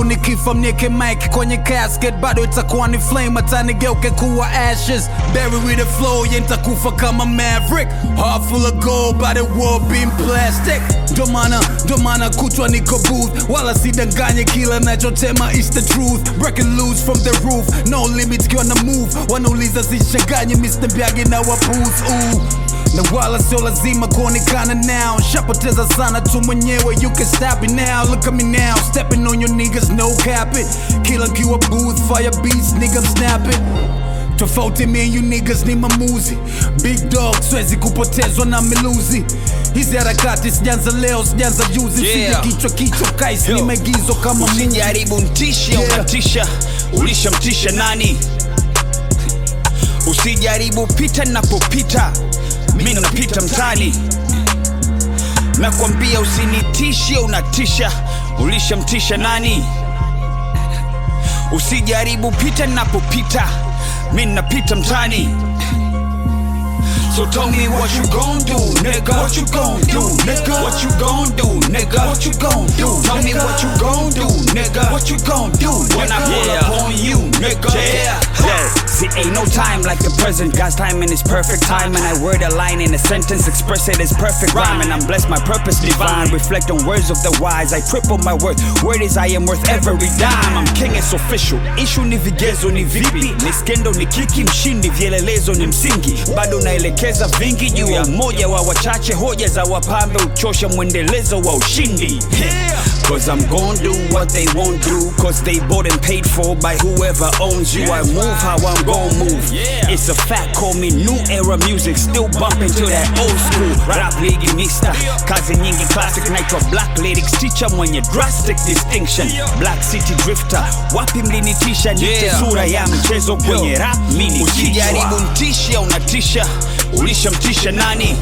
nikifa mnieke mic kwenye casket bado itakuwa ni flame hata nigeuke kuwa ashes bury with the flow yeah nitakufa kama maverick heart full of gold by the world being plastic ndo maana ndo maana kutwa niko booth wala sidanganye kila nachotema is the truth breaking loose from the roof no limit kiwa na move wanauliza sichanganye Mr. Mbiagi na waputh ooh na wala sio lazima kuonekana now shapoteza sana tu mwenyewe you can stop it now look at me now stepping on your niggas no cap it kila nkiwa booth fire beats nigga I'm snapping tofauti me and you niggas ni mamuzi big dog swezi kupotezwa na miluzi hizi harakati sijanza leo sijanza juzi Yeah. sije kichwa kichwa kais ni Yo. maigizo kama movie. usijaribu ntishe Yeah. unatisha ulishamtisha nani usijaribu pita napopita mi napita mtani nakwambia usinitishe unatisha ulishamtisha nani usijaribu pita napopita mi napita mtani So tell me what you gon' do, nigga. What you gon' do, nigga? What you gon' do, nigga? What you gon' do? Tell me what you gon' do, nigga. What you gon' do when I pull Yeah. up on you, nigga? Yeah. Yo, see, ain't no time like the present. God's timing is perfect time, and I word a line in a sentence, express it as perfect rhyme. And I'm blessed, my purpose divine. Reflect on words of the wise. I triple my worth. Word is I am worth every dime. I'm king, it's official. Issue ni vigezo ni vipi, ni skendo ni kiki, mshindi vielelezo ni msingi. Bado naelekeza vingi juu ya umoja wa wachache, hoja za wapambe uchosha mwendelezo wa ushindi. Cause I'm gon' do what they won't do Cause they bought and paid for by whoever owns you I move how I'm gon' move It's a fact, call me new era music Still bumping to that old school Rap ligi mista Kazi nyingi classic naitwa black lyrics Teacher mwenye drastic distinction Black city drifter Wapi mlinitisha nite Yeah. sura ya mchezo kwenye rap mini Usijaribu kichwa ntishe unatisha ulishamtisha nani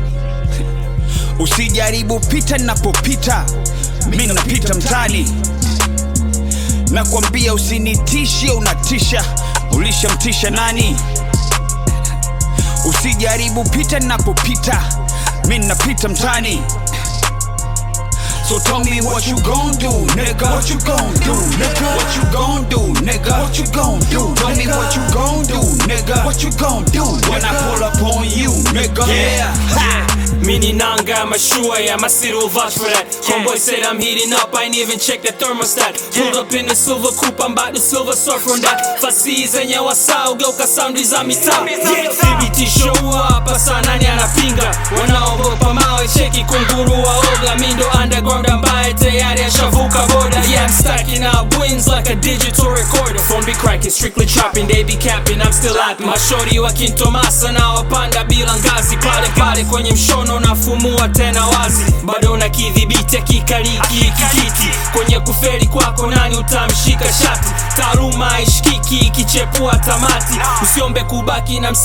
usijaribu pita napopita mi napita mtani nakwambia usinitishe unatisha ulishamtisha nani usijaribu pita napopita mi napita mtani So tell me what you gon' do, nigga. What you gon' do, nigga? What you gon' do, nigga? What you gon' do? Tell me what you gon' do, nigga. What you gon' do when I pull up on you, nigga? Yeah, ha. Mini nanga, mashua, yeah, my city will vouch for that. Homeboy said I'm heating up, I ain't even check the thermostat. Pulled up in the silver coupe, I'm about to silver surf on that. Fasi zenye wasau, geuka saundi za mitaa. Yeah, thibitisho hapa saa nani anapinga? Wanaogopa mawe, cheki kunguru waoga. Mi ndo underground ambaye tayari ashavuka boda. Yeah, I'm stacking up wins like a digital recorder. Phone be cracking, strictly chopping, they be capping, I'm still happy. Mashori wa kintomasa na wapanda bila ngazi pale pale kwenye mshono nafumua tena wazi bado na kidhibiti akikaliki kikiti kwenye kuferi kwako nani utamshika shati taaluma ishikiki ikichepua tamati usiombe kubaki na msi